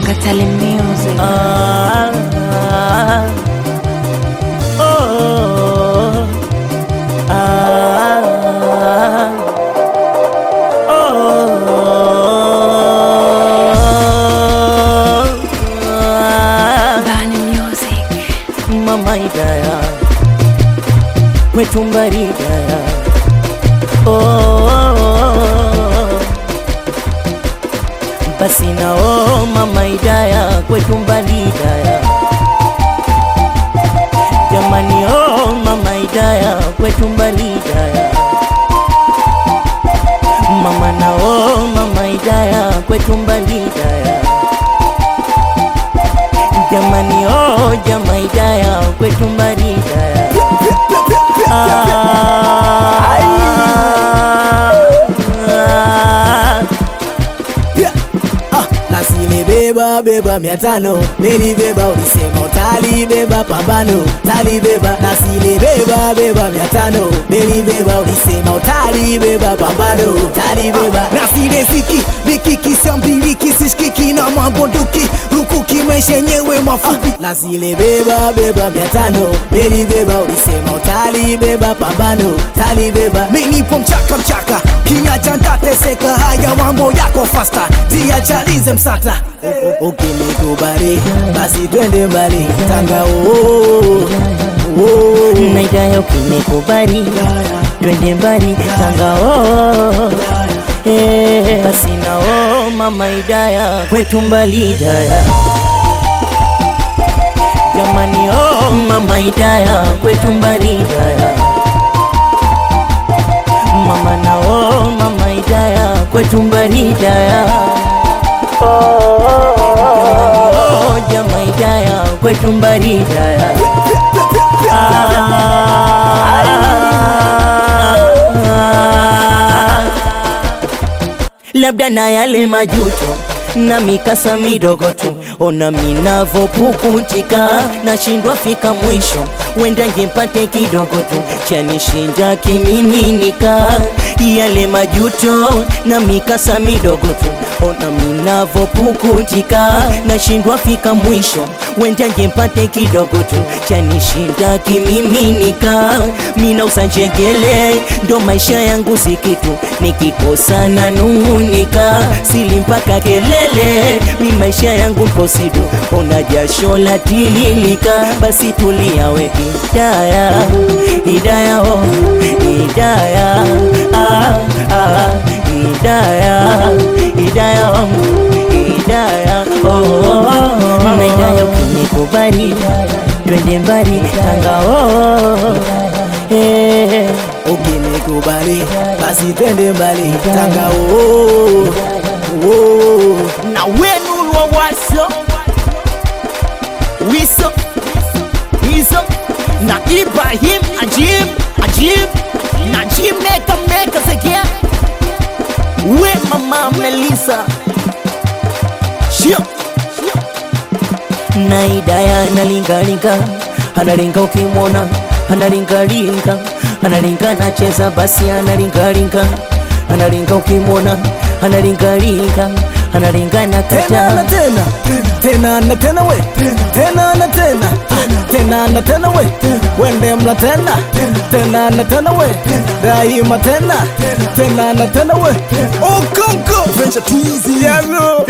Katale Music. Ah, ah, oh, ah, oh, ah. Bani Music. Mama Idaya kwetu Mbaridaya oh, oh, oh. basi na oh, Mama Idaya kwetu Mbaridaya jamani oh, Mama Idaya kwetu Mbaridaya mama na oh, Mama Idaya kwetu Mbaridaya jamani oh, jama Idaya kwetu Mbaridaya Ah, Ah, nasilibeba beba mia tano nilibeba ulisema utalibeba pambano talibeba nasilibeba beba mia tano nilibeba ulisema utalibeba pambano talibeba nasileziki vikiki sambiliki sishikiki na mabunduki rukuki maisha yenyewe mafupi nasilibeba beba mia tano nilibeba ulisema utalibeba pambano talibeba minipo mchaka mchaka kinyacha ntateseka haya mambo yako fasta tiachalize msata ukinikubali basi twende mbali tanga oh, oh, na Idaya ukinikubali twende mbali Tanga oh, eh, basi na oh, Mama Idaya kwetu mbali Idaya jamani oh, Mama Idaya kwetu mbali Idaya mama na oh, Mama Idaya kwetu mbali Idaya oh, oh, jama Idaya kwetu mbali Idaya labda na yale majuto na mikasa midogo tu, ona minavopukutika, nashindwa fika mwisho, wenda ngempate kidogo tu chanishinda kimiminika, yale majuto na mikasa midogo tu, ona minavopukutika, nashindwa fika mwisho, wenda ngempate kidogo tu chanishinda kimiminika, mina usanjegele ndo maisha yangu sikitu, nikikosa na nung'unika, sili mpaka kelele, mi maisha yangu mposidu, ona jasho la tililika, basi tulia we Hidaya, Hidaya oh, Hidaya ah, ah, Hidaya, Hidaya oh, Hidaya oh, oh, oh. Na Hidaya ukinikubali twende mbali Tanga oh, eh, ukinikubali basi twende mbali tanga oh, oh. na wenu wa waso wiso hizo na Ibrahim Ajib Ajib na Jim Meka Meka Zekia we mama Melissa Shio na Idaya analingalinga analinga ukimwona analingalinga analinga nacheza basi analingalinga analinga ukimwona analingalinga analinga na tena na kata tena tena na tena we tena na tena tena na tena we wende mla tena tena na tena we daima tena tena na tena we okonko venture twizy yaro